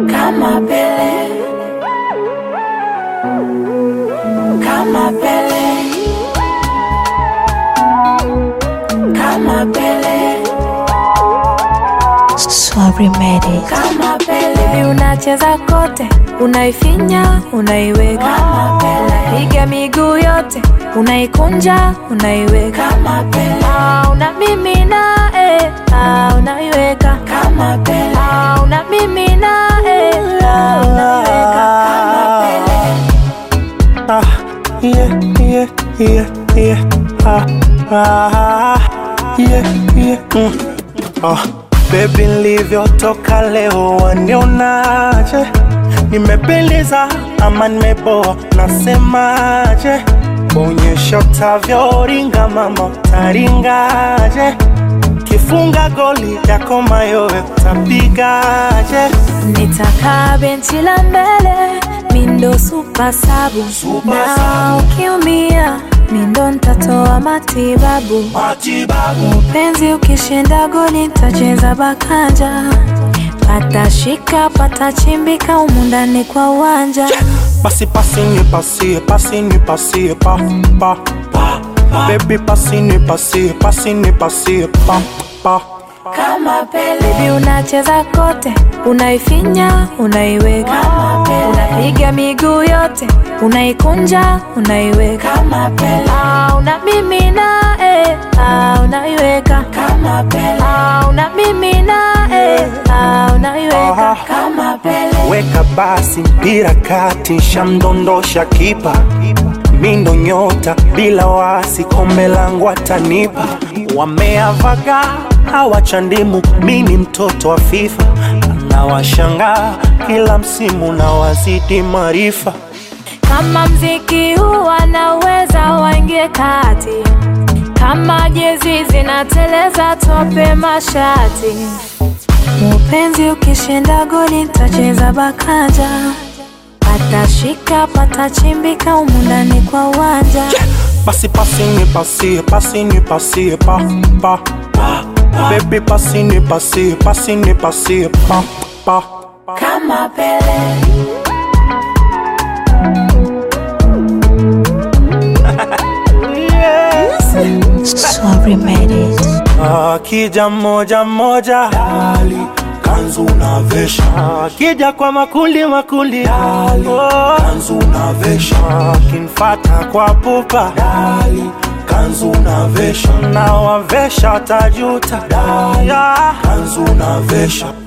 kama Pele, kama Pele, kama Pele, Sorry made it. kama Pele, Baby unacheza kote, unaifinya, unaiweka, kama Pele, piga miguu yote, unaikunja, unaiweka, kama Pele, ah, unamimina, eh, ah, unaiweka, kama Pele, ah, unamimina, eh, ah, unaiweka, kama Pele, Ah, yeah, yeah, yeah, yeah. Ah, ah, yeah, yeah. Mm. Ah, baby nilivyotoka leo wanionaje? Nimependeza ama nimeboa? Nasemaje? Onyesha utavyoringa mama, utaringaje? Kifunga goli yako mayowe utapigaje? nitakaa benchi la mbele, mindo super sabu, Super na sabu. ukiumia, mindo ntatoa matibabu. Matibabu Penzi ukishinda goli tacheza bakanja, pata shika pata chimbika humu ndani kwa uwanja. Pasi pasi ni pasie, pasi ni pasie, pa pa pa. Baby pasi ni pasie, pasi ni pasie, pa pa. kama Pele, Baby unacheza kote, unaifinya, unaiweka, kama Pele, unapiga miguu yote, unaikunja, unaiweka, kama Pele, ah, unamimina, eh, ah, unaiweka, kama Pele, ah, unamimina, eh, ah, unaiweka. Aha. kama Pele, Weka basi mpira kati, shamdondosha kipa. Mindo nyota bila wasi, kombe langu atanipa. Wameavaga hawachandimu, mimi mtoto wa FIFA na washangaa kila msimu na wazidi maarifa. Kama mziki huu wanaweza waingie kati, kama jezi zinateleza tope mashati. Mupenzi ukishinda goli tacheza bakanja, pata shika pata chimbika humu ndani kwa uwanja. Pasi pasi ni pasie, pasi ni pasie, pa pa pa. Baby pasi ni pasie, pasi ni pasie, pa pa. kama Pele, Sorry made it. Akija moja moja, dali kanzu unavesha. Akija kwa makundi makundi, dali kanzu unavesha. Akinfata kwa pupa, dali kanzu unavesha. Na wavesha tajuta, dali kanzu unavesha.